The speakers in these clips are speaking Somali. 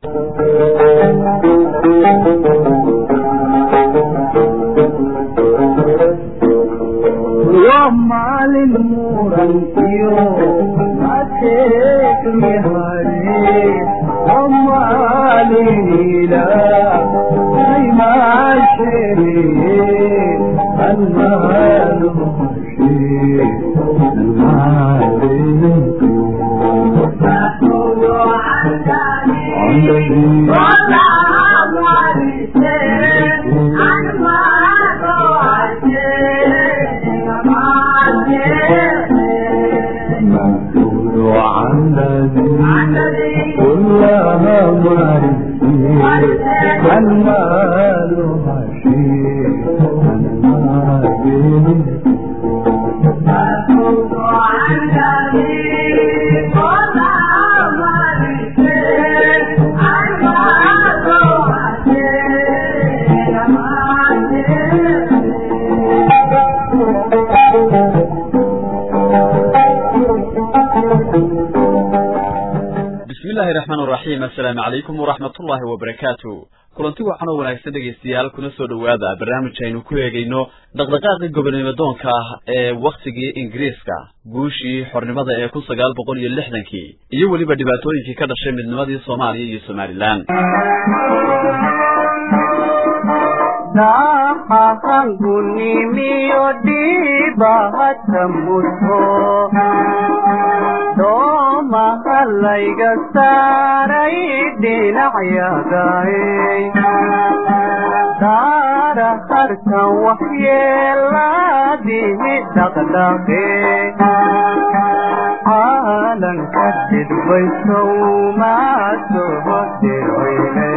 maalin murankiyo mateekmihare amaalinila aymaashere bismillahi raxmaan raxiim assalaamu calaykum waraxmatullaahi wabarakaatu kulanti waxaanoo wanaagsan dhegaystayaal kuna soo dhowaada barnaamij aynu ku eegayno dhaqdhaqaaqii gobonimo doonka ah ee wakhtigii ingiriiska guushii xornimada ee kun sagaal boqol iyo lixdankii iyo weliba dhibaatooyinkii ka dhashay midnimadii soomaaliya iyo somalilan nahahangunimiyo dhibahata muto doomahalayga saaray dhinacyagaay daara harkan waxyeelaadihi dhaqdhaqe caalanka dhidbaysow maa soo dirweyne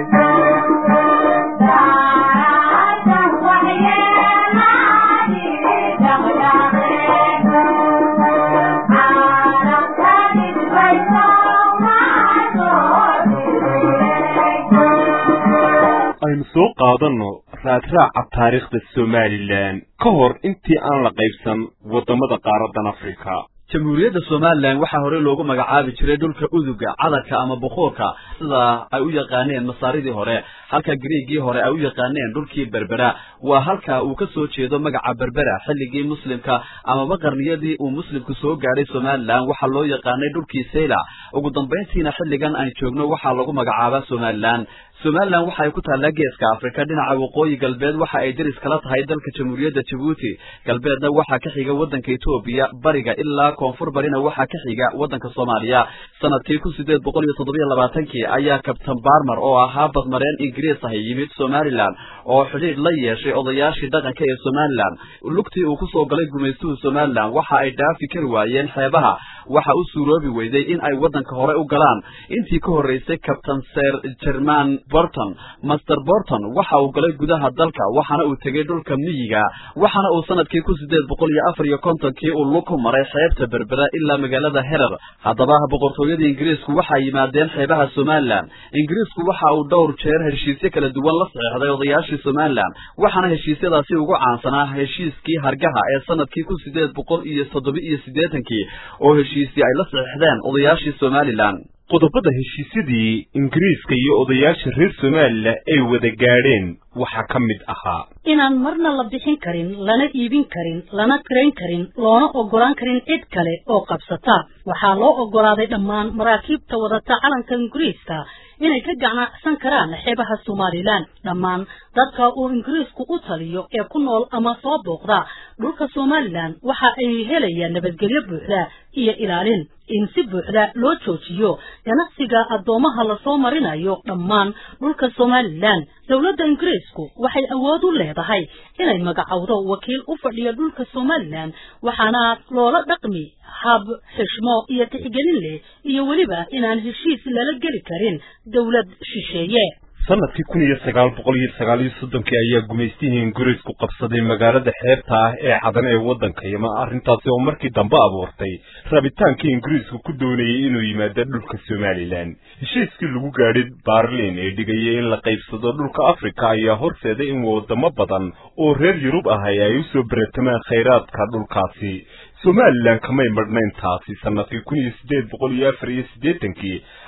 aynu soo qaadanno raadraaca taariikhda somalilan ka hor intii aan la qaybsan waddamada qaaradan afrika jamhuuriyadda somalilan waxaa hore loogu magacaabi jiray dhulka uduga cadarka ama bukuurka sida ay u yaqaaneen masaaridii hore halka griigii hore ay u yaqaaneen dhulkii berbera waa halka uu ka soo jeedo magaca berbera xilligii muslimka amaba qarniyadii uu muslimku soo gaadhay somalilan waxaa loo yaqaanay dhulkii sayla ugu dambayntiina xilligan aan joogno waxaa lagu magacaabaa somalilan somalilan waxa ay ku taallaa geeska afrika dhinaca waqooyi galbeed waxa ay deris kala tahay dalka jamhuuriyadda jabuuti galbeedna waxaa ka xiga waddanka etoobiya bariga ilaa koonfur barina waxaa ka xiga waddanka soomaaliya sanadkii kun sideed boqol iyo toddobiyo labaatankii ayaa kabtan barmer oo ahaa badmareen ingiriis ahi yimid somalilan oo xidhiidh la yeeshay odayaashii dhaqanka ee somalilan lugtii uu kusoo galay gumaystuhu somalilan waxa ay dhaafi kari waayeen xeebaha waxa u suuroobi weyday in ay waddanka hore u galaan intii ka horreysay kabtan ser jerman borton master borton waxa uu galay gudaha dalka waxaana uu tegey dhulka miyiga waxaana uu sanadkii kun sideed boqol iyo afar iyo kontonkii uu lug ku maray xeebta berbera ilaa magaalada herer haddaba boqortooyadii ingiriisku waxay yimaadeen xeebaha somalilan ingiriisku waxa uu dhowr jeer heshiisyo kala duwan la saxeexday odayaashii somalilan waxaana heshiisyadaasi ugu caansanaa heshiiskii hargaha ee sanadkii kun sideed boqol iyo toddoba iyo siddeetankii oo heshiisii ay la saxeexdeen odayaashii somalilan qodobada heshiisyadii ingiriiska iyo odayaasha reer somalilan ay wada gaadheen waxaa ka mid ahaa inaan marna la bixin karin lana iibin karin lana tirayn karin loona oggolaan karin cid kale oo qabsata waxaa loo oggolaaday dhammaan maraakiibta wadata calanka ingiriiska inay ka ganacsan karaan xeebaha somalilan dhammaan dadka uu ingiriisku u taliyo ee ku nool ama soo booqda dhulka somalilan waxa ay helayaan nabadgelyo buuxda iyo ilaalin in si buuxda loo joojiyo ganacsiga addoomaha lasoo marinayo dhammaan dhulka somalilan dowladda ingiriisku waxay awood u leedahay inay magacowdo wakiil u fadhiya dhulka somalilan waxaana loola dhaqmi hab xishmo iyo tixgelin leh iyo weliba inaan heshiis lala geli karin dowlad shisheeye sanadkii kun iyo sagaal boqol iyo sagaal iyo soddonkii ayaa gumaystihii ingiriisku qabsaday magaalada xeebta ah ee cadan ee waddanka yama arrintaasi oo markii dambe abuurtay rabitaankii ingiriisku ku doonayay inuu yimaado dhulka somalilan heshiiskii lagu gaadhay baarlin ee dhigayay in la qaybsado dhulka afrika ayaa horseeday in wadamo badan oo reer yurub ahay ay u soo beratamaan khayraadka dhulkaasi somalilan kamay madhnayn taasi sanadkii kun iyo siddeed boqol iyo afar iyo siddeetankii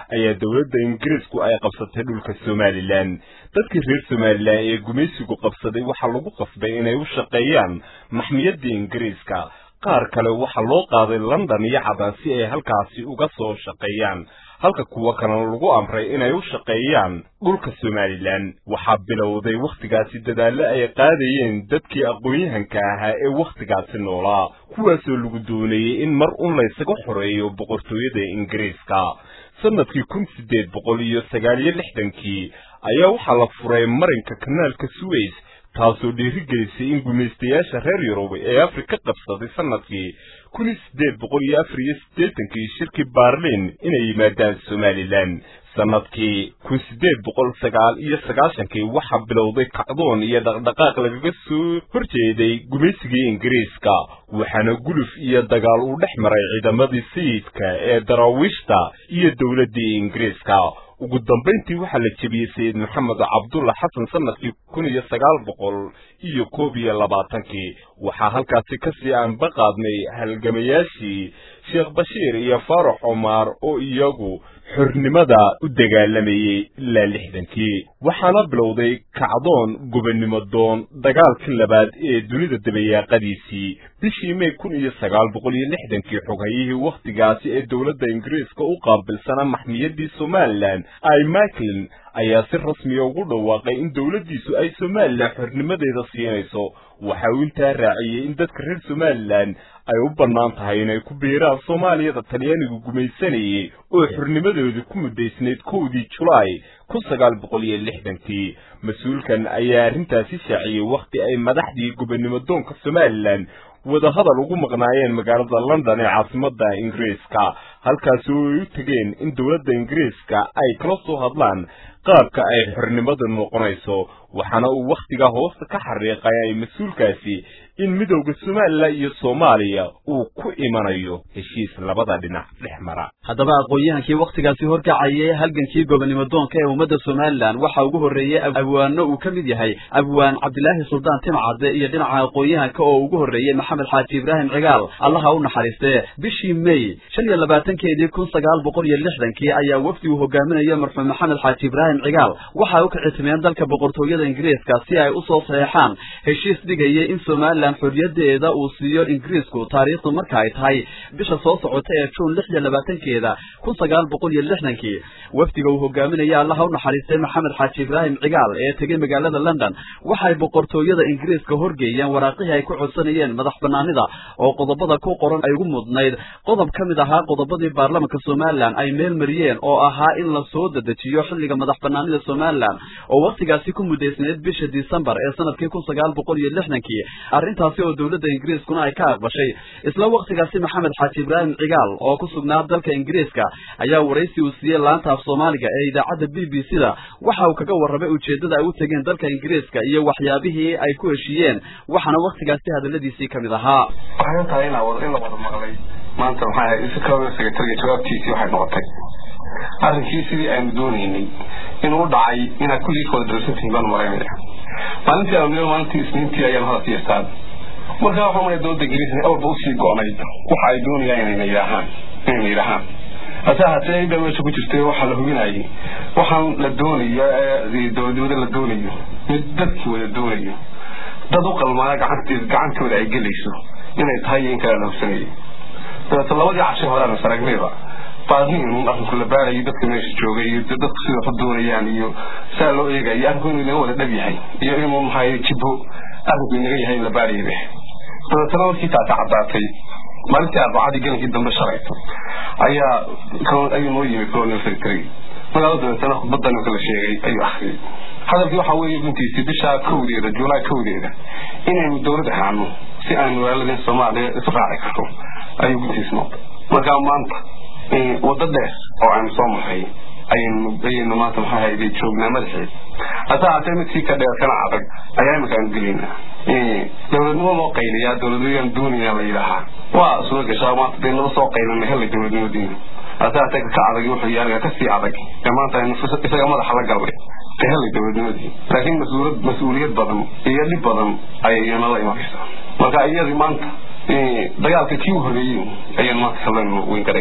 ayaa dowladda ingiriisku ay qabsatay dhulka somalilan dadkii reer somalilan ee gumaysigu qabsaday waxaa lagu qasbay inay u shaqeeyaan maxmiyadda ingiriiska qaar kale waxaa loo qaaday london iyo cadan si ay halkaasi uga soo shaqeeyaan halka kuwa kalena lagu amray inay u shaqeeyaan dhulka somalilan waxaa bilowday wakhtigaasi dadaallo ay qaadayeen dadkii aqoon-yahanka ahaa ee wakhtigaasi noolaa kuwaasoo lagu doonayey in mar un laysaga xoreeyo boqortooyada ingiriiska sanadkii kun siddeed boqol iyo sagaal iyo lixdankii ayaa waxaa la furay marinka kanaalka suweys taasoo dhiirigelisay in gumaystayaasha reer yurub ee afrika qabsaday sanadkii kun iyo siddeed boqol iyo afar iyo siddeetankii shirkii baarliin inay yimaadaan somalilan sanadkii kun siddeed boqol sagaal iyo sagaashankii waxaa bilowday kacdoon iyo dhaqdhaqaaq lagaga soo horjeeday gumaysigii ingiriiska waxaana guluf iyo dagaal uu dhex maray ciidamadii sayidka ee daraawiishta iyo dowladdii ingiriiska ugu dambayntii waxaa la jebiyey sayid maxamed cabdulla xasan sanadkii kun iyo sagaal boqol iyo koob iyo labaatankii waxaa halkaasi kasii aanba qaadnay halgamayaashii sheekh bashiir iyo faarax cumaar oo iyagu xornimada u dagaalamayey ilaa lixdankii waxaana bilowday kacdoon gobonnimo doon dagaalkii labaad ee dunida dabayaaqadiisii bishii may kun iyo sagaal boqol iyo lixdankii xoghayihii wakhtigaasi ee dowladda ingiriiska u qaabilsanaa maxmiyaddii somalilan ay macklin ayaa si rasmiya ugu dhawaaqay in dowladdiisu ay somalilan xornimadeeda siinayso waxa uu intaa raaciyey in dadka reer somalilan ay u bannaan tahay inay ku biiraan soomaaliyada talyaanigu gumaysanayey oo xornimadoodii ku muddaysnayd kowdii julaay kun sagaal boqol iyo lixdankii mas-uulkan ayaa arrintaasi shaaciyey wakhti ay madaxdii gobonnimo doonka somalilan wadahadal ugu maqnaayeen magaalada london ee caasimadda ingiriiska halkaasi oo ay u tegeen in dowladda ingiriiska ay kala soo hadlaan qaabka ay xornimada noqonayso waxaana uu wakhtigaa hoosta ka xariiqay ay mas-uulkaasi in midowda somalilan iyo soomaaliya uu ku imanayo heshiis labada dhinac dhex mara haddaba aqoon-yahankii wakhtigaasi horkacayay halgankii gobonnimo doonka ee ummadda somalilan waxaa ugu horreeyey abwaano uu ka mid yahay abwaan cabdilaahi suldaan timcadde iyo dhinaca aqoon-yahanka oo ugu horreeyey maxamed xaaji ibraahim cigaal allaha u naxariistee bishii may shan iyo labaatankeedii kun sagaal boqol iyo lixdankii ayaa wafdi uu hogaaminaya marxuum maxamed xaaji ibraahim cigaal waxa u kicitimeen dalka boqortooyada ingiriiska si ay usoo saxeexaan heshiis dhigayay in somalilan xorriyadeeda uu siiyo ingiriisku taariikhdu marka ay tahay bisha soo socota ee juun lix iyo labaatankeeda kun sagaal boqol iyo lixdankii wafdiga uu hogaaminaya allaha u naxariistay maxamed xaaji ibraahim cigaal ee tegey magaalada london waxay boqortooyada ingiriiska horgeeyeen waraaqihii ay ku codsanayeen madax banaanida oo qodobada ku qoran ay ugu mudnayd qodob ka mid ahaa qodobadii baarlamanka somalilan ay meel mariyeen oo ahaa in la soo dedejiyo xilliga madax banaanida somalilan oo wakhtigaasi ku muddaysnayd bisha disembar ee sanadkii kun sagaal boqol iyo lixdankii arrintaasi oo dowladda ingiriiskuna ay ka aqbashay isla wakhtigaasi maxamed xaaji ibraahim cigaal oo ku sugnaa dalka ingiriiska ayaa waraysi uu siiyey laanta af soomaaliga ee idaacadda b b c da waxa uu kaga warramay ujeeddada ay u tegeen dalka ingiriiska iyo waxyaabihii ay ku heshiiyeen waxaana wakhtigaasi hadalladiisii ka mid ahaa waxay tahay in la wada maqlay maanta maxaa ahayd secretary secretary jawaabtiisii waxay noqotay arrinkii sidii aynu doonaynay inuu u dhacay inaad kulligii kala darsantihiin baan maraynaya maalintii aanu maalintii isniintii ayaan hada siistaan markaa waxaa maya dowladda ingiriisna awalba usii go'nayd waxa ay doonayaan inayna yidhaahaan inayna yidhaahaan hase ahaatee inbaa meesha ku jirtay waxaa la hubinayay waxaan la doonayo ee dowladnimada la doonayo mid dadkii wada doonayo dad u qalmaana gacanteed gacantooda ay gelayso inay tahay iyo in kale la hubsanayay dabeeta labadii cashay hore aan saragnayba baadniin arrinku la baarayo dadka meesha joogay iyo dadku sida wax doonayaan iyo saa loo eegayo arrinku inuu inaga wada dhab yahay iyo inuu maxay jibbo arrinku inaga yahay in la baarayay dabeetana markii taata caddaatay maalintii arbacadii gelinkii dambe shalayto ayaa ayuu noo yimi colonial secretary magaalada dabeetana khudbadda ninka la sheegay ayuu akhriyay hadalkii waxaa weeye guntiisii bisha kowdeeda juulaay kowdeeda inaynu dowlad ahaano si aynu magaaladeen soomaaliya isu raaci karto ayuu guntiis noqday markaa maanta waddo dheer oo aynu soo marray ayaynu ayaynu maanta maxaa hayday joognaa madaxeed hase haatee midkii ka dheer kana adag ayaa imika aanu gelaynaa dowladnimo loo qayliyaa dowladnimodaan doonayna la yidhaahaa waa soo gashaa maanta dee naba soo qaylana helay dowladnimadiina hase haatee ka adag wuxuu yahay kasii adag ee maanta aynu isaga madaxa la galnay ka helay dowladnimadii laakiin mas-uulad mas-uuliyad badan iyo dhib badan ayay iyana la imanaysaa marka iyadii maanta dagaalka kii u horreeyey ayaan maanta kalenu weyn garayn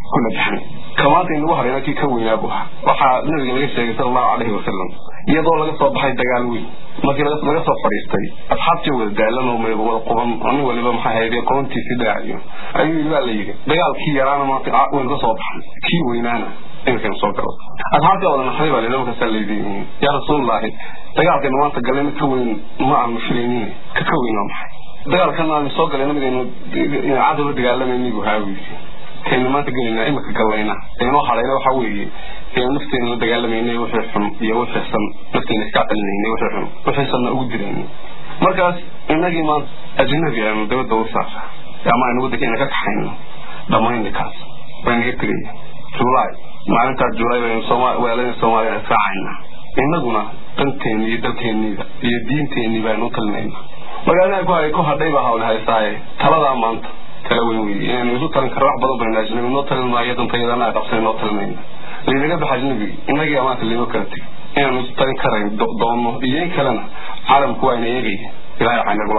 ku najaxnay kamaanta inagu harayna kii ka weynaa buu ahaa waxaa nabiga laga sheegay sala allahu calayhi wasalam iyadoo laga soo baxay dagaal weyn markii laga soo fadhiistay asxaabtii wada daalan oo wada quban nin waliba maxay hayde qobantiisii dhaaciyo ayuu baa la yidhi dagaalkii yaraana maanta waynu ka soo baxnay kii weynaana iminkan soo galo asxaabtii wada naxday baa lila markaasaa laydiin yaa rasuulullaahi dagaalkaynu maanta galay mid ka weyn ma aanu filaynin ka ka weyn waa maxay dagaalkan aanu soo galay nabigaynu cadowla dagaalamayni buu haawiisi kaynu maanta gelaynaa imika gallayna aynoo hadhayna waxaa weeye aynu nafteena la dagaalamayna wixii xun iyo wixii san nafteena iska celinayna wixii xun wixii sanna ugu dirayna markaas inagii maanta ajnabi aynu dabadda u saara ama aynu waddankeena ka kaxayno dhammayna kaas baynaga tegaya julaay maalintaa julaay baynu weelana soomaaliya israacayna innaguna danteeni iyo dalkeeniida iyo diinteenii baynu u talinayna magaalada ku hay ku hadhay baa hawle haysaaye taladaa maanta kala weyn weeye inaynu isu talin karo wax badan baynu ajnabi noo talin maayo dantayadana qabsan noo talinayna laynaga baxa ajnabigi innagii amaanta laynoo kala tegay inaanu isu talin karayn doonno iyo in kalena caalamku waa ina eegaya ilahay waxaa inagula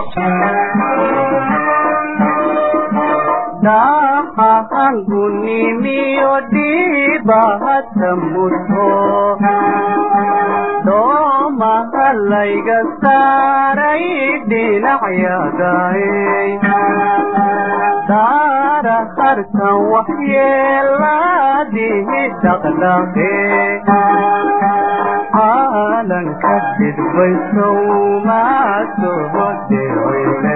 daaqahangunimiyo dhiibahata muto doomahalayga saaray dhinacyadaay daara harkan waxyeelaadihi dhaqdhaqe caalanka dhidbaysow maa soo diroyle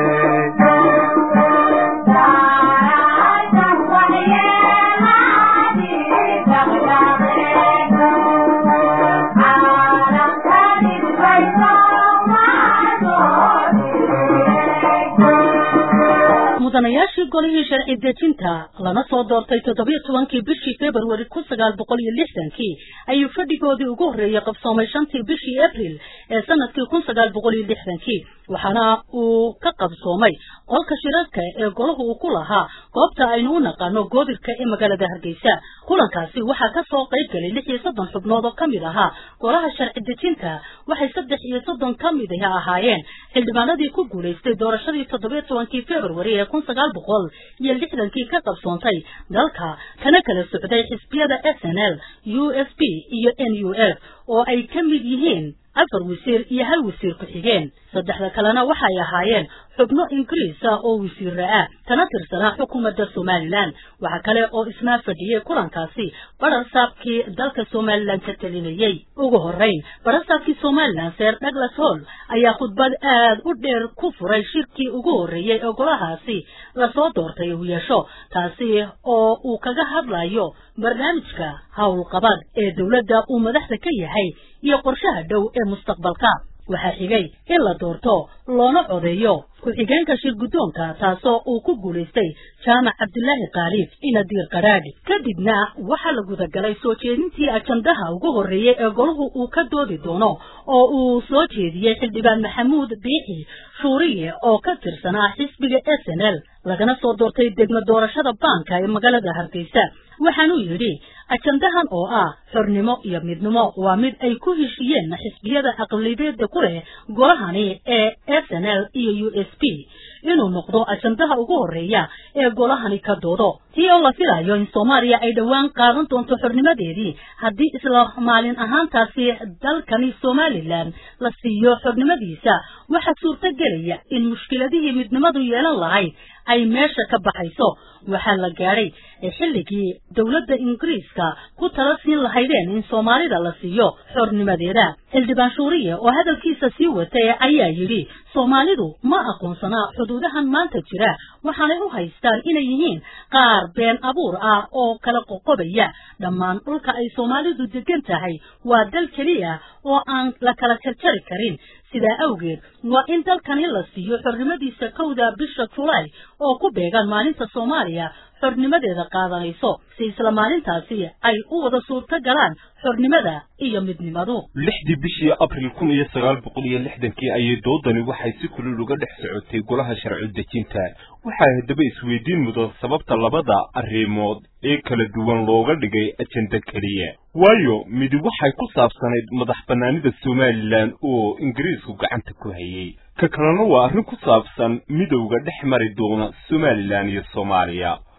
mudanayaashii golihii sharci dejinta lana soo doortay toddobiyo tobankii bishii februari kun sagaal boqol iyo lixdankii ayuu fadhigoodii ugu horreeyey qabsoomay shantii bishii abril ee sanadkii kun sagaal boqol iyo lixdankii waxaana uu ka qabsoomay qolka shirarka ee golahu uu ku lahaa goobta aynu u naqaano goobirka ee magaalada hargeysa kulankaasi waxaa ka soo qayb galay lix iyo soddon xubnood oo ka mid ahaa golaha sharci dejinta waxay saddex iyo soddon ka mid ah ahaayeen xildhibaanadii ku guulaystay doorashadii toddobiyo tobankii februari ee kun sagaal boqol iyo lixdankii ka qabsoontay dalka kana kala socday xisbiyada s n l u s p iyo n u f oo ay ka mid yihiin afar wasiir iyo hal wasiir ku-xigeen saddexda kalena waxay ahaayeen xubno ingiriis ah oo wasiira ah kana tirsanaa xukuumadda somalilan waxaa kale oo isna fadhiyey kulankaasi barasaabkii dalka somalilan ka telinayey ugu horrayn barasaabkii somalilan seer douglas hall ayaa khudbad aad u dheer ku furay shirkii ugu horreeyey ee golahaasi lasoo doortay uu yeesho taasi oo uu kaga hadlayo barnaamijka howlqabad ee dowladda uu madaxda ka yahay iyo qorshaha dhow ee mustaqbalka waxaa xigay in la doorto loona codeeyo ku-xigeenka shir guddoonka taasoo uu ku guulaystay jaamac cabdilaahi kaaliif inadiir qaraadhi kadibna waxaa la gudagalay soo jeedintii ajandaha ugu horreeyey ee golahu uu ka doodi doono oo uu soo jeediyey xildhibaan maxamuud biixi shuuriye oo ka tirsanaa xisbiga s n l lagana soo doortay degmo doorashada baanka ee magaalada hargeysa waxaanuu yidhi ajandahan oo ah xornimo iyo midnimo waa mid ay ku heshiyeen xisbiyada aqlibeeda ku leh golahani ee s n l iyo u s p inuu noqdo ajandaha ugu horreeya ee golahani ka doodo tii oo la filayo in soomaaliya ay dhowaan qaadan doonto xornimadeedii haddii isla maalin ahaantaasi dalkani somalilan la siiyo xornimadiisa waxaa suurto gelaya in mushkiladihii midnimadu yeelan lahayd ay meesha ka baxayso waxaa la gaadhay xilligii dowladda ingiriiska ku tala siin lahaydeen in soomaalida la siiyo xornimadeeda xildhibaan shuuriye oo hadalkiisa sii watay ayaa yidhi soomaalidu ma aqoonsanaa xuduudahan maanta jira waxaanay u haystaan inay yihiin qaar been abuur ah oo kala qoqobaya dhammaan dhulka ay soomaalidu degan tahay waa dal keliya oo aan la kala jarjari karin sidaa awgeed waa in dalkani la siiyo xornimadiisa kowda bisha julaay oo ku beegan maalinta soomaaliya xornimadeeda qaadanayso si isla maalintaasi ay u wada suurto galaan xornimada iyo midnimadu lixdii bishii abril kun iyo sagaal boqol iyo lixdankii ayay doodani waxay si kulul uga dhex socotay golaha sharci dejinta waxaa haddaba isweydiin mudan sababta labada arrimood ee kala duwan looga dhigay ajenda keliya waayo midi waxay ku saabsanayd madax bannaanida somalilan oo ingiriisku gacanta ku hayay ka kalena waa arrin ku saabsan midowga dhex mari doona somalilan iyo soomaaliya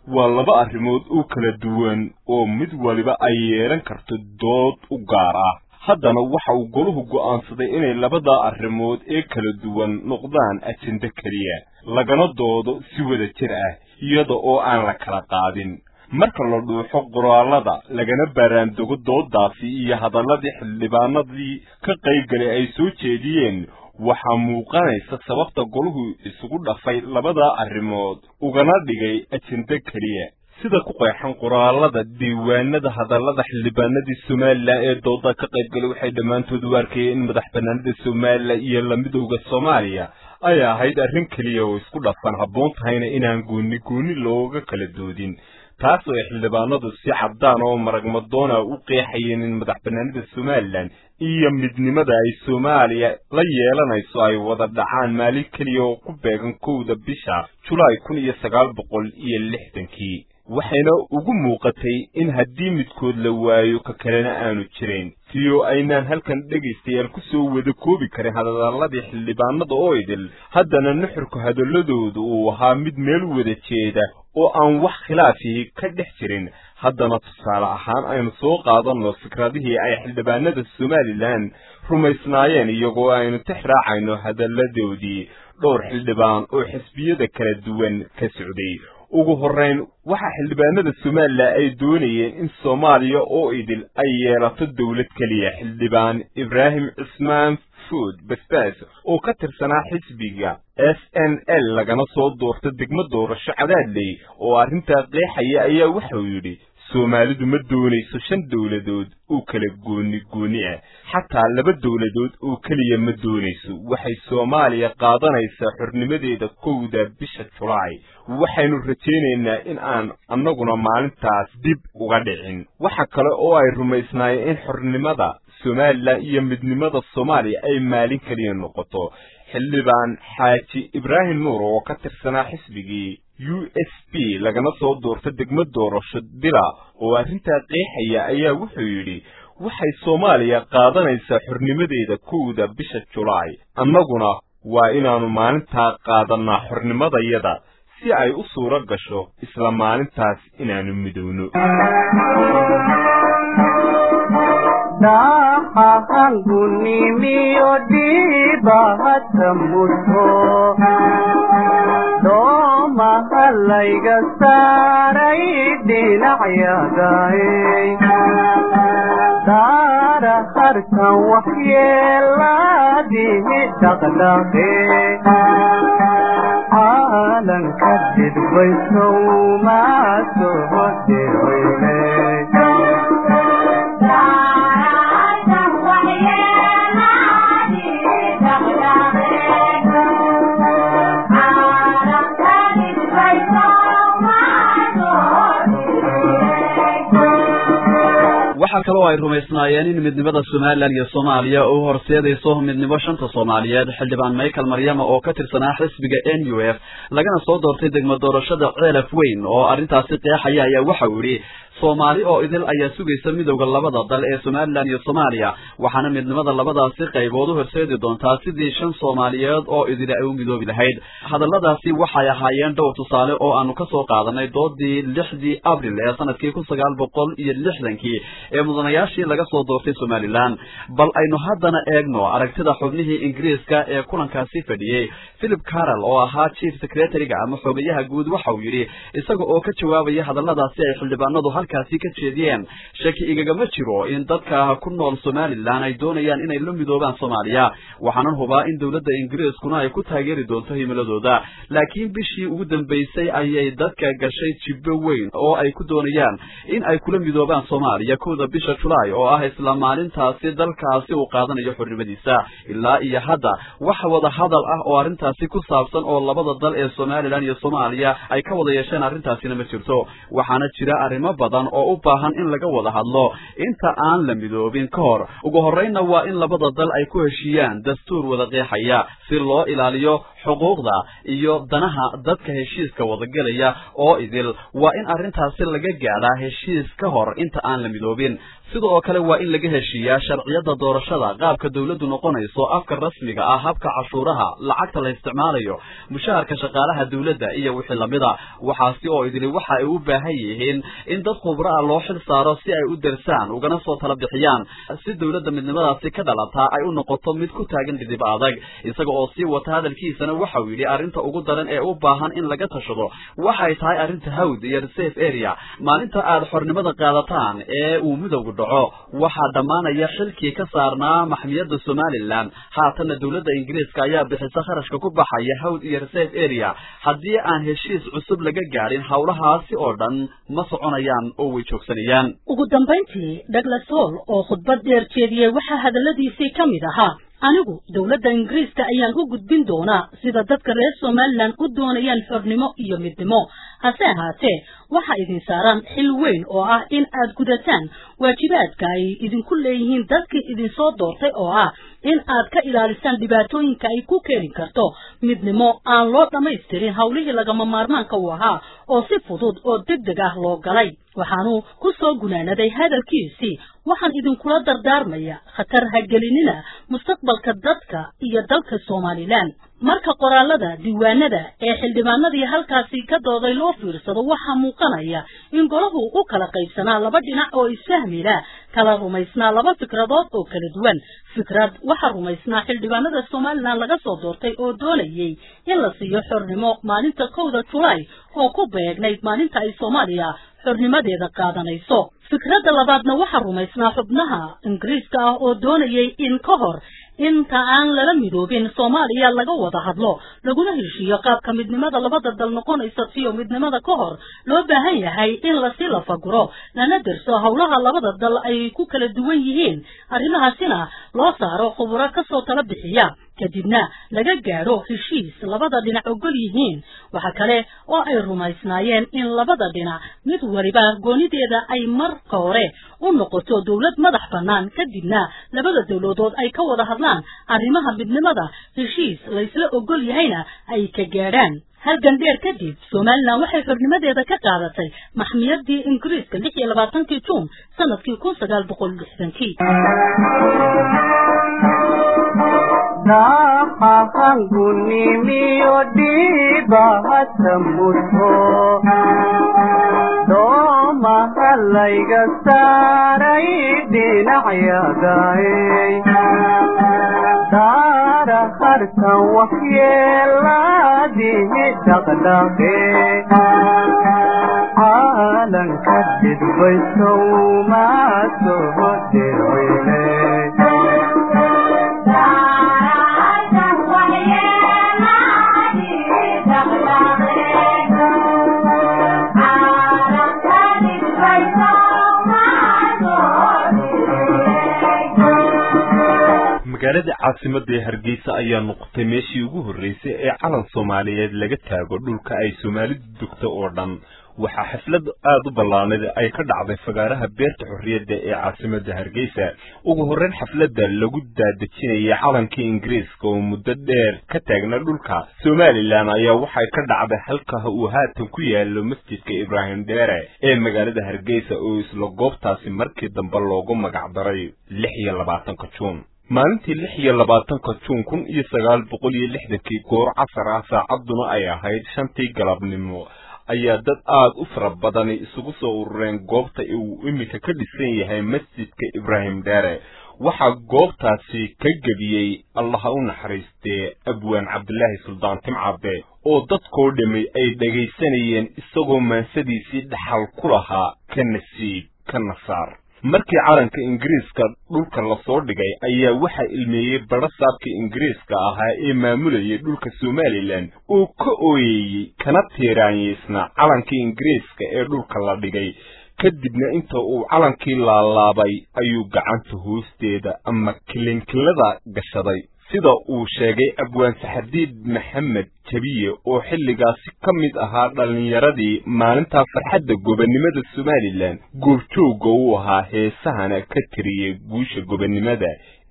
waa laba arrimood oo kala duwan oo mid waliba ay yeelan karto dood u gaar ah haddana waxa uu goluhu go'aansaday inay labadaa arrimood ee kala duwan noqdaan ajende keliya lagana doodo si wada jir ah iyada oo aan la kala qaadin marka la dhuuxo qoraallada lagana baaraandogo doodaasi iyo hadalladii xildhibaanadii ka qaybgalay ay soo jeediyeen waxaa muuqanaysa sababta goluhu isugu dhafay labadaa arrimood ugana dhigay ajende keliya sida ku qeexan qoraallada diiwaanada hadallada xildhibaanadii somalilan ee dooda ka qaybgalay waxay dhammaantood u arkayeen in madax bannaanida somalilan iyo lamidowda soomaaliya ay ahayd arrin keliya oo isku dhafan habboon tahayna inaan gooni gooni looga kala doodin taas oo ay xildhibaanadu si caddaan oo maragmadoona u qeexayeen in madax bannaanida somalilan iyo midnimada ay soomaaliya la yeelanayso ay wada dhacaan maalin keliya oo ku beegan kowda bisha julaay kun iyo sagaal boqol iyo lixdankii waxayna ugu muuqatay in haddii midkood la waayo ka kalena aanu jirayn siyo aynaan halkan dhegaystayaal ku soo wada koobi karin hadalladii xildhibaanada oo idil haddana nuxurka hadalladooda uu ahaa mid meel wada jeeda oo aan wax khilaafii ka dhex jirin haddana tusaale ahaan aynu soo qaadanno fikradihii ay xildhibaanada somalilan rumaysnaayeen iyagoo aynu tix raacayno hadalladoodii dhowr xildhibaan oo xisbiyada kala duwan ka socday ugu horrayn waxaa xildhibaanada somalilan ay doonayeen in soomaaliya oo idil ay yeelato dowlad keliya xildhibaan ibraahim cismaan food basbaas oo ka tirsanaa xisbiga s n l lagana soo doorta degmo doorasho cadaadley oo arrintaa qeexaya ayaa wuxuu yidhi soomaalidu ma doonayso shan dowladood oo kala gooni gooni ah xataa laba dowladood oo keliya ma doonayso waxay soomaaliya qaadanaysaa xornimadeeda kowda bisha julaay waxaynu rajaynaynaa in aan annaguna maalintaas dib uga dhicin waxa kale oo ay rumaysnaayeen in xornimada somalilan iyo midnimada soomaaliya ay maalin keliya noqoto xildhibaan xaaji ibraahim nuur oo ka tirsanaa xisbigii u s b lagana soo doorta degmo doorasho dila oo arrintaa qeexaya ayaa wuxuu yidhi waxay soomaaliya qaadanaysaa xornimadeeda kowda bisha julaay annaguna waa inaannu maalintaa qaadannaa xornimadayada si ay u suuro gasho isla maalintaas inaannu midowno dahahangunimiyo dhiibahata muto doomahalayga saaray dhinacyagaay daara harkan waxyeelaadihi dhaqdhaqe caalanka didbaysow maa soo dirweyne waxaa kaloo ay rumaysnaayeen in midnimada somalilan iyo soomaaliya uu horseedayso midnimo shanta soomaaliyeed xildhibaan michael maryama oo ka tirsanaa xisbiga n u f lagana soo doortay degmo doorashada ceelaf weyn oo arrintaasi qeexaya ayaa waxa uu yidhi soomaali oo idil ayaa sugaysa midowda labada dal ee somalilan iyo soomaaliya waxaana midnimada labadaasi qaybood u horseedi doontaa sidii shan soomaaliyeed oo idili ay u midoobi lahayd hadalladaasi waxay ahaayeen dhowr tusaale oo aanu ka soo qaadanay doodii lixdii abril ee sanadkii kun sagaal boqol iyo lixdankii ee mudanayaashii laga soo doortay somalilan bal aynu haddana eegno aragtida xubnihii ingiriiska ee kulankaasi fadhiyey philip carroll oo ahaa chief secretary-ga ama xogayaha guud waxa uu yidhi isaga oo ka jawaabaya hadalladaasi ay xildhibaanadu halkaasi ka jeediyeen shaki igagama jiro in dadka ku nool somalilan ay doonayaan inay la midoobaan soomaaliya waxaanan hubaa in dowladda ingiriiskuna ay ku taageeri doonto himiladooda laakiin bishii ugu dambaysay ayay dadka gashay jibbo weyn oo ay ku doonayaan in ay kula midoobaan soomaaliya kowda bisha julaay oo ah isla maalintaasi dalkaasi uu qaadanayo xornimadiisa ilaa iyo hadda wax wada hadal ah oo arrintaasi ku saabsan oo labada dal ee somalilan iyo soomaaliya ay ka wada yeesheen arrintaasina ma jirto waxaana jira arrimo badan oo u baahan in laga wada hadlo inta aan la midoobin ka hor ugu horreynna waa in labada dal ay ku heshiiyaan dastuur wada qeexaya si loo ilaaliyo xuquuqda iyo danaha dadka heshiiska wadagelaya oo idil waa in arrintaasi laga gaadhaa heshiis ka hor inta aan la midoobin sida oo kale waa in laga heshiiyaa sharciyada doorashada qaabka dawladdu noqonayso afka rasmiga ah habka cashuuraha lacagta la isticmaalayo mushaharka shaqaalaha dawladda iyo wixii lamida waxaasi oo idili waxa ay u baahan yihiin in dad khubro ah loo xil saaro si ay u dersaan ugana soo tala bixiyaan si dawladda midnimadaasi ka dhalataa ay u noqoto mid ku taagan dhidib adag isaga oo sii wata hadalkiisana waxau yidhi arrinta ugu daran ee u baahan in laga tashado waxay tahay arrinta hawd iyo reserve area maalinta aad xornimada qaadataan ee uu midowga dhaco waxaa dhammaanaya xilkii ka saarnaa maxmiyadda somalilan haatanna dawladda ingiriiska ayaa bixisa kharashka ku baxaya hawd iyo reserve area haddii aan heshiis cusub laga gaadhin howlahaasi oo dhan ma soconayaan oo way joogsanayaan ugu dambayntii douglas hall oo khudbad dheer jeediyey waxaa hadalladiisii ka mid ahaa anigu dowladda ingiriiska ayaan u gudbin doonaa sida dadka reer somalilan u doonayaan xornimo iyo midnimo hase ahaatee waxaa idin saaraan xil weyn oo ah in aad gudataan waajibaadka ay idinku leeyihiin dadkii idinsoo doortay oo ah in aad ka ilaalisaan dhibaatooyinka ay ku keeni karto midnimo aan loo dhammaystirin howlihii lagama maarmaanka u ahaa oo si fudud oo deg deg ah loo galay waxaanu ku soo gunaanaday hadalkiisii waxaan idinkula dardaarmaya khatar hagelinina mustaqbalka dadka iyo dalka somalilan marka qoraalada diiwaanada ee xildhibaanadii halkaasi ka dooday loo fiirsado waxaa muuqanaya in golahu u kala qaybsanaa laba dhinac oo isfahmila kala rumaysnaa laba fikradood oo kala duwan fikrad waxaa rumaysnaa xildhibaanada somalilan laga soo doortay oo doonayey in la siiyo xornimo maalinta kowda julaay oo ku beegnayd maalinta ay soomaaliya xornimadeeda qaadanayso fikradda labaadna waxaa rumaysnaa xubnaha ingiriiska ah oo doonayay in ka hor inta aan lala midoobin soomaaliya laga wada hadlo laguna heshiiyo qaabka midnimada labada dal noqonaysa siyo midnimada ka hor loo baahan yahay in lasi lafaguro lana derso howlaha labada dal ay ku kala duwan yihiin arrimahaasina loo saaro khuburo kasoo tala bixiya kadibna laga gaadho heshiis labada dhinac ogol yihiin waxa kale oo ay rumaysnaayeen in labada dhinac mid waliba goonideeda ay marka hore u noqoto dowlad madax bannaan kadibna labada dowladood ay ka wada hadlaan arrimaha midnimada heshiis laysla ogol yahayna ay ka gaadhaan halgan dheer kadib somalilan waxay xornimadeeda ka qaadatay maxmiyadii ingiriiska lix iyo labaatankii juun sanadkii kun sagaal boqol lixdankii daaqahangunimiyo dhiibahata muto doomaha layga saaray dhinacyadaay daara harkan waxyeelaadihi dhaqdhaqe caalanka dhidbaysow maa soo dircine magaalada caasimada ee hargeysa ayaa noqotay meeshii ugu horreysay ee calan soomaaliyeed laga taago dhulka ay soomaalidu degto oo dhan waxaa xaflad aada u ballaanad ay ka dhacday fagaaraha beerta xorriyadda ee caasimada hargeysa ugu horreyn xafladda lagu daadejinayay calankii ingiriiska oo muddo dheer ka taagna dhulka somalilan ayaa waxay ka dhacday halka uu haatan ku yaalo masjidka ibraahim dheere ee magaalada hargeysa oo isla goobtaasi markii dambe loogu magacdaray lix iyo labaatanka juun maalintii lix iyo labaatanka juun kun iyo sagaal boqol iyo lixdankii goor casar ah saacadduna ay ahayd shantii galabnimo ayaa dad aada u fara badani isugu soo urureen goobta uu iminka ka dhisan yahay masjidka ibraahim dheere waxaa goobtaasi ka gebiyey allaha u naxariistee abwaan cabdilaahi suldaan timcadde oo dadkoo dhammi ay dhegaysanayeen isagoo maansadiisii dhaxal ku lahaa ka nasiib ka nasaar markii calanka ingiriiska dhulka lasoo dhigay ayaa waxaa ilmeeyey badho saabkii ingiriiska ahaa ee maamulayay dhulka somalilan oo ka ooyeyey kana tiiraanyeysna calankii ingiriiska ee dhulka la dhigay kadibna inta uu calankii laalaabay ayuu gacanta hoosteeda ama kilinkilada gashaday sida uu sheegay abwaan saxadiid maxamed jabiye oo xilligaasi ka mid ahaa dhallinyaradii maalintaa farxadda gobonnimada somalilan goobjoogga uu ahaa heesahana ka tiriyey guusha gobonnimada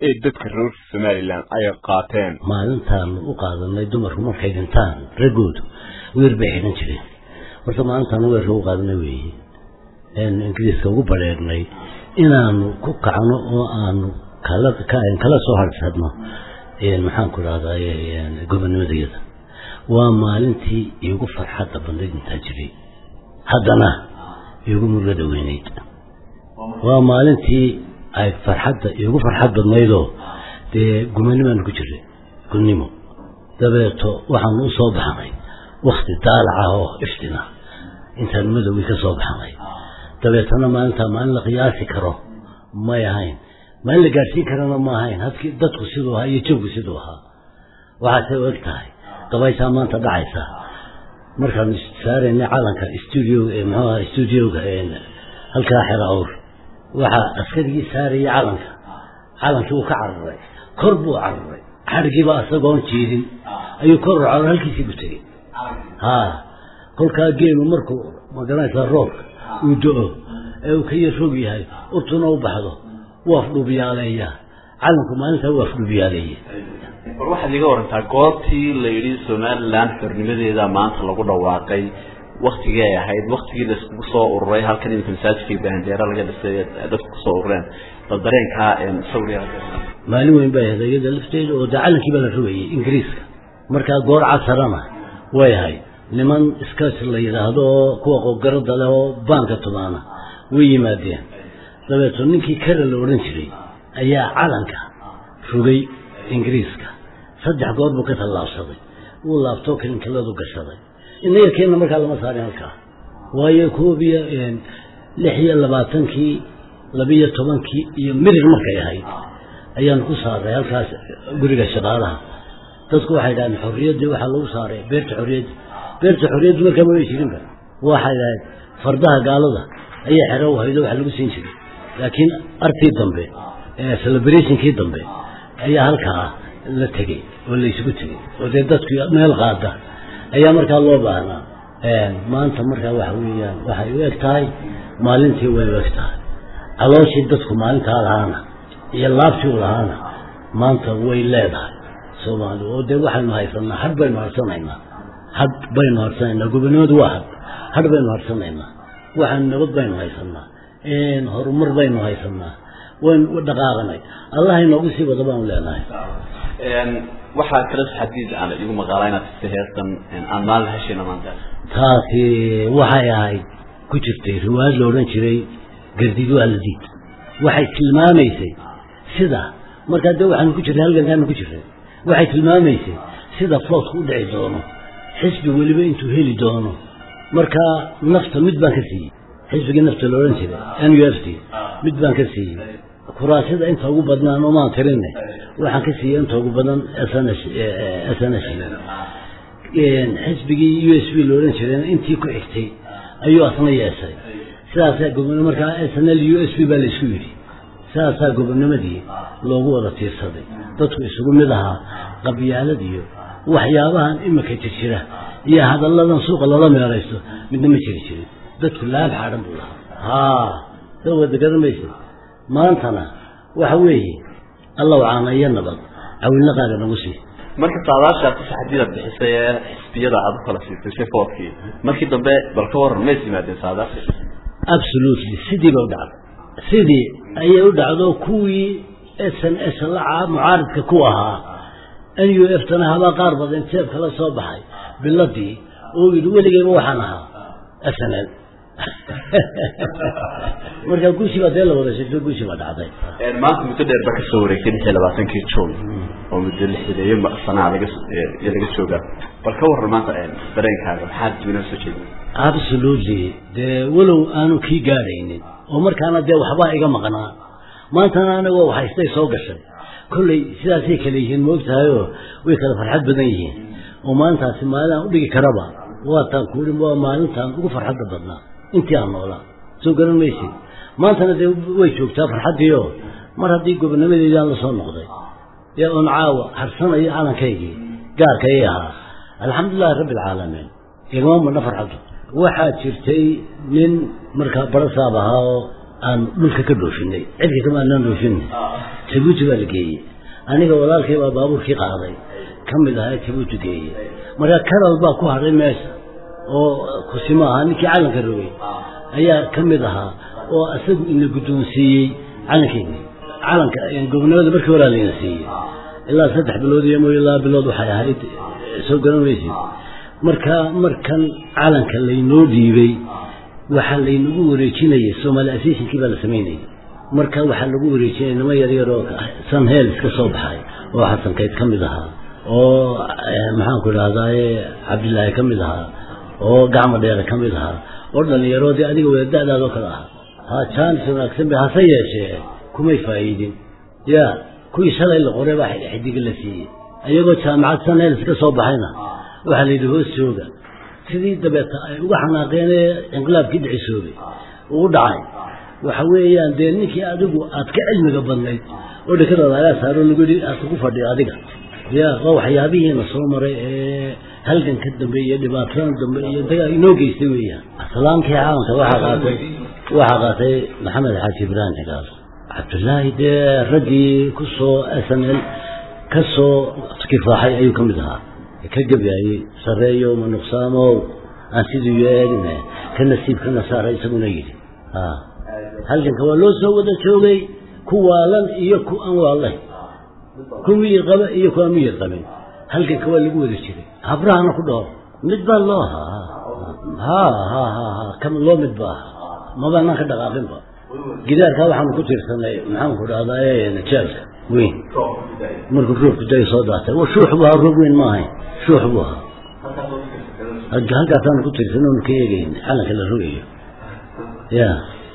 ee dadka reer somalilan ay qaateen maalintaanu u qaadanay dumarku markay dhintaan raggoodu weer bay xidhan jireen horta maalintaanu weerka u qaadanay weeye ingiriiska ugu badheernay inaanu ku kacno oo aanu kala kala soo harsadno maxaan ku rahday gobonimadayada waa maalintii iigu farxadda badnayd intaa jiray haddana iigu murgada weynayd waa maalintii ay farxadda iigu farxad badnaydoo dee gumanimaanu ku jiray gudnimo dabeeto waxaanu u soo baxnay wakti daalaca oo iftina intaan madowgii ka soo baxnay dabeetana maalintaa maalin la qiyaasi karo may ahayn maalin la gaadhsiin karana ma ahayn hadkii dadku siduu ahaa iyo jawgu siduu ahaa waxaasay u eg tahay dabaysaa maanta dhacaysa markaanu saaraynay calanka stuudioga ee muxuu ahaa stuudioga halkaa xera awr waxaa askarigii saarayay calanka calankii uu ka cararay kor buu cararay xadhgiiba isagoon jiidin ayuu kor u cararay halkiisii buu tegey haa kolkaa geelu markuu magaranaysaa roobka uu do-o ee uu ka yar rog yahay urtuna u baxdo wuu afdhuubiyaaleeya calanku maalintaa wuu afdhuubiyaaleeye war waxaad iga warantaa goobtii la yidhi somalilan xornimadeeda maanta lagu dhawaaqay waktigii ay ahayd waktigii la iskugu soo ururay halkan iminka masaajidkii bahandeera laga dhisay dadku kusoo urureen bal dareenkaa sawriga maalin weyn bay ahayd iyada lafteeda oo dee calankii baa la rogayay ingiriiska markaa goor casarana way ahayd niman iskaas la yidhaahdo oo kuwa qogarada leh oo baanka tumaana way yimaadeen dabeeto ninkii kara la odhan jiray ayaa calanka rogay ingiriiska saddex goor buu ka tallaabsaday wuu laabtoo kalinkiladu gashaday inaga keenna markaa lama saarin halkaa waayo koob iyo lix iyo labaatankii labiyo tobankii iyo mirir markay ahayd ayaanu ku saaray halkaas guriga shaqaalaha dadku waxay dhahdeen xorriyaddii waxaa lagu saaray beerta xorriyadda beerta xorriyaddu markaa ma way jirinba waxay dhahayd fardaha gaalada ayaa xero u haydo waxa lagu siin jiray laakiin artii dambe celebrationkii dambe ayaa halkaa la tegey oo la isugu tegey oo dee dadku meel qaada ayaa markaa loo baahnaa maanta markaa waxa weeyaan waxay u eg tahay maalintii way u eg tahay calooshii dadku maalintaa lahaana iyo laabtii u lahaana maanta way leedahay soomaali oo dee waxaynu haysanaa hadh baynu harsanaynaa hadh baynu harsanaynaa gobonimadu waa hadh hadh baynu harsanaynaa waxaanu nabad baynu haysanaa horumar baynu haysanaa waynu dhaqaaqanay allah inoogu sii wada baanu leenahay waxaa kale xadiid aan igu maqaalaa inaad tista heestan aan maalin heshayna maanta taasi waxay ahayd ku jirtay riwaayad la odhan jiray gardiid waa la diid waxay tilmaamaysay sida markaa dee waxaanu ku jirnay halgankaanu ku jirnay waxay tilmaamaysay sida floodku u dhici doono xisbi weliba intuu heli doono markaa nafta mid baan ka siiyey xisbigii nafta la odhan jiray n u f t mid baan ka siiyey kuraasida inta ugu badnaan omaan tirinne waxaan ka siiyey inta ugu badan s n s xisbigii u s b la odhan jirayna intii ku xigtay ayuu asna yeeshay sidaasaa gobonimo markaa s n l u s b baa la isku yidhi sidaasaa gobonimadii loogu wada tiirsaday dadku isugu mid ahaa qabyaalad iyo waxyaabahan imika jirjira iyo hadalladan suuqa lala meeraysto midna ma jiri jirin dadku laab xaadhan buu lahaa haa soo wada garanmaysa maantana waxa weeye alla wacaana iyo nabad cawilna qaaga nagu sii marka saadaashaad si xadiida bixisay ee xisbiyada aad u kala siisay si foodkii markii dambe bal ka waran mays yimaadeen saadaasha absolutely sidii ba u dhacday sidii ayay u dhacdo kuwii s n s laca mucaaridka ku ahaa n u f tana habaa qaar badan jeebka la soo baxay biladii oo yidhi weligeyba waxaan ahaa s n l markaa guushii baa dee la wada sheegto guushii baa dhacday maanta muddo dheer ba kasoo wareegtay lix iyo labaatankii juun oo muddo lixdeeyo sanaa laga iyo laga jooga bal ka waran maanta dareenkaaga maxaad dibinaa soo jeedin absolutely dee walow aanu kii gaadhaynin oo markaana dee waxbaa iga maqnaa maantana anagoo haystay soo gashay kolley sidaasay kale yihiin moogtahayoo way kala farxad badan yihiin oo maalintaasi maalin aan udhigi karaba waataan kuui waa maalintaan ugu farxadda badnaa intii aan noolaa soo garan maysid maantana dee way joogtaa farxaddiioo mar haddii gobonimadeedaan la soo noqday dee oon caawa harsanayo calankaygii gaarkayay ahaa alxamdulilahi rabbi alcaalamiin igama madna farxaddu waxaa jirtay nin markaa barasaab ahaa oo aan dhulka ka dhoofinay cidka kama aanaan dhoofinay jabuuti baa la geeyey aniga walaalkay baa baabuurkii qaaday ka mid ahaa jabuuti geeyey marka karal baa ku hadhay meesha oo kusimo ahaa ninkii calanka rogay ayaa ka mid ahaa oo isagu ina guddoonsiiyey calankeeni calanka gobonimada markii horaa layna siiyey ilaa saddex bilood iyo mooy laba bilood waxay ahayd soo garan weysid marka markan calanka laynoo dhiibay waxaa laynagu wareejinayay somaali associationkii baa la samaynayay marka waxaa lagu wareejinaya nimo yaryar oo sanheel iska soo baxay oo xasan kayd ka mid ahaa oo maxaanku idhahdaaye cabdilaahi ka mid ahaa oo gacmo dheere ka mid ahaa oo dhalinyaroodii adiga wada da-daadoo kale ahaa ha jaanis wanaagsan bay hase yeeshee kumay faa'iidin ya kuwii shalay la qoray baa xidiga la siiyey iyagoo jaamacad sanheel iska soo baxayna waxaa la yidhi hoos jooga sidii dabeeta ay uga xanaaqeenee inqilaabkii dhicisoobay uu dhacay waxa weeyaan dee ninkii adigu aad ka cilmiga badnayd oo dhekadaada ayaa saaro lagu yidhi aad kugu fadhiyo adiga ya waa waxyaabihiina soo maray ee halganka dambe iyo dhibaatadan dambe iyo dagaa inoo geystay weeyaan islaamkii caalamka waxaa qaatay waxaa qaatay maxamed xaaji ibraahim xigaal cabdullaahi dee raggii ku soo s n l ka soo kifaaxay ayuu ka mid ahaa ka gabyayey sareeyo ma nuqsaamow aan siduu yeelina ka nasiib ka nasaara isaguna yidhi halganka waa loo soo wada joogay ku waalan iyo ku aan waalayn ku miyir qaba iyo ku aan miyir qabin halganka waa lagu wada jiray habrahana ku dhowr mid baa loo ahaa ha ha ha ha kam loo mid ba ahaa mabaanaan ka dhaqaaqinba gidaarkaa waxaanu ku tiirsanay maxaanku dhahdaa jeelka weyn markuu roobku day soo daatay shuux buu ahaa roob weyn ma ahayn shuux buu ahaa halkaasaanu ku tiirsan oonu ka eegayn calanka la rogayo ya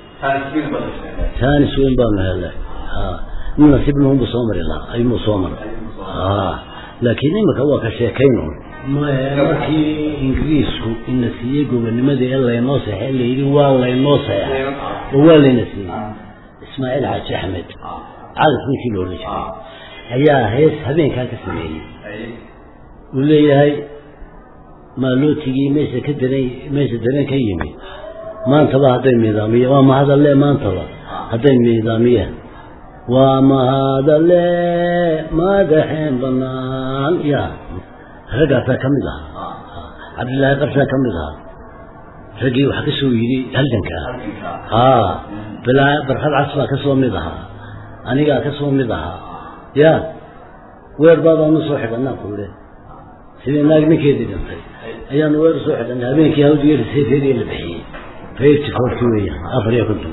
taanis weyn baanu helay nin nasiibnuunbu soo mari lahaa ayuunbu soo maray laakiin imika waa ka sheekayno markii ingiriisku ina siiyey gobonimadii ee laynoo seexay layidhi waa laynoo seexay oo waa layna siiyey ismaaciil xaaji axmed cadas ninkii la odhan jiray ayaa hees habeenkaa ka sameeyey uu leeyahay maalootigii meesha ka daran meesha daran ka yimi maantaba hadday miidaamiya waa mahadalle maantaba hadday miidaamiyaan waa mahadalle madaxeen banaan ya raggaasaa ka mid ahaa cabdillaahi qarsaa ka mid ahaa raggii waxaa ka soo yidhi halganka haa bilaa barkad cas baa ka soo mid ahaa anigaa ka soo mid ahaa ya weer baadaanu soo xidhanaa kuule sidii naag ninkeedii dhintay ayaanu weer soo xidhanay habeenkii hawdiyo riseefeedii la bixiyey reerti koorti weeyaan afar iyo konton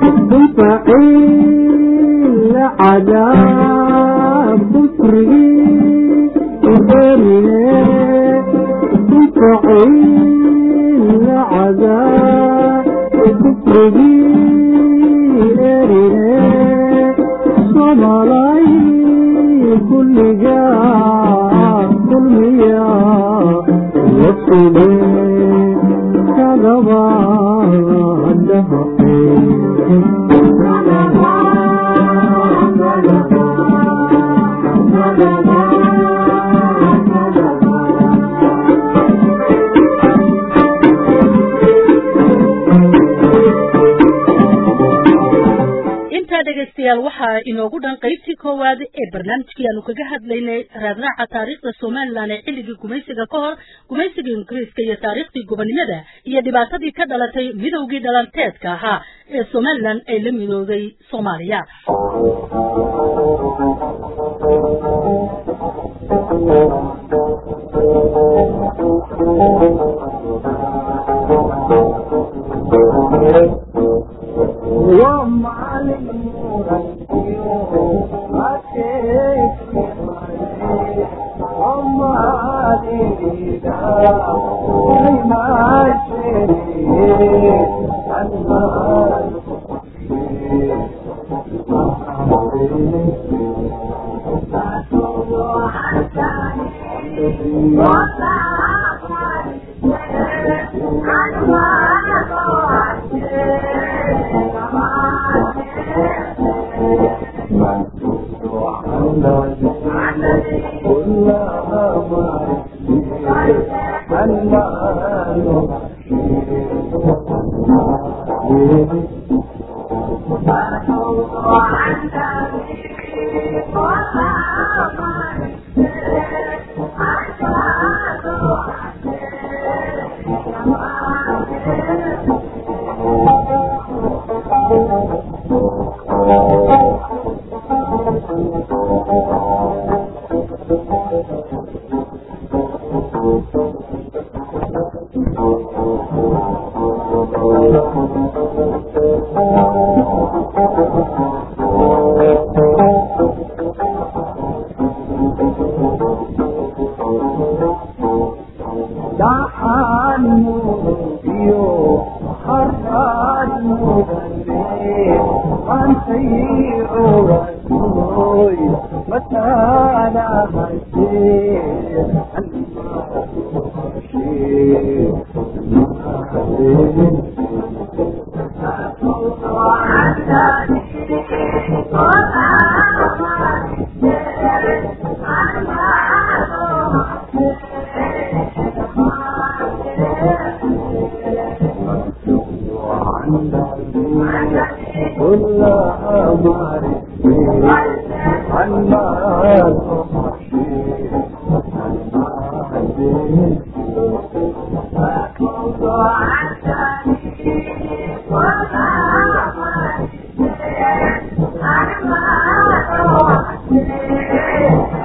عذاب كفري وإرني عذاب كفري صبري كل جاء كل يا وصلي كذبا intaa dhegaystayaal waxaa inoogu dhan qaybtii koowaad ee barnaamijkii aanu kaga hadlaynay raadraaca taariikhda somalilan ee xilligii gumaysiga ka hor gumaysiga ingiriiska iyo taariikhdii gobonimada iyo dhibaatadii ka dhalatay midowgii dhalanteedka ahaa ee somalilan ay la midooday soomaaliya Thank you. Thank you.